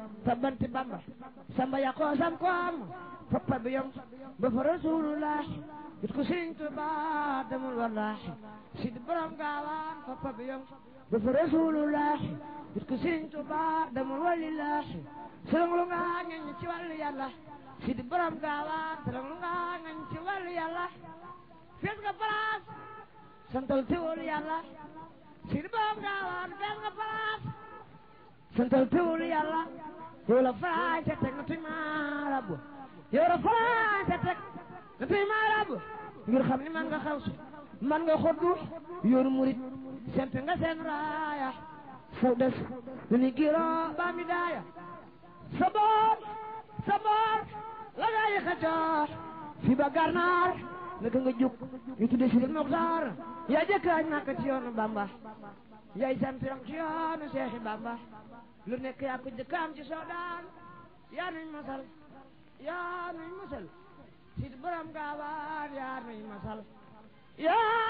tabbanti bamba samba yaqoo sam ko am foppa bi yom ba fa rasulullah it ko sëriñ Tuba demul wallahi sid borom gaawaan foppa bi yom ba fa rasulullah it ko sëriñ Tuba demul walillahi sërëng lu nga ngañ ci wàllu yàlla sid borom gaawaan sërëng lu nga ngañ ci wàllu yàlla fees nga place santal teewul yàlla sid borom gaawaan fees nga place santal teewul yàlla yow la faraay te teg na tuy maarabu yow la faraay te teg na tuy maarabu ngir xam ni man nga xaw si man nga xoddu yoonu murit sempe nga seen raaya saw des lu ni giro baa mi daaya sa boor sa boor la gaa yi xacoor fi ba garnaar naka nga jóg ñu tudde si Moxtaar yaa jëkk añ Makka ci yoonu Bamba yaay sant ci yoonu Seexi Bamba lu nekk yaa ko jëkk am ci soodaan yaa nuy masal yaa nuy masal si borom gaawaan yaa nuy masal yaa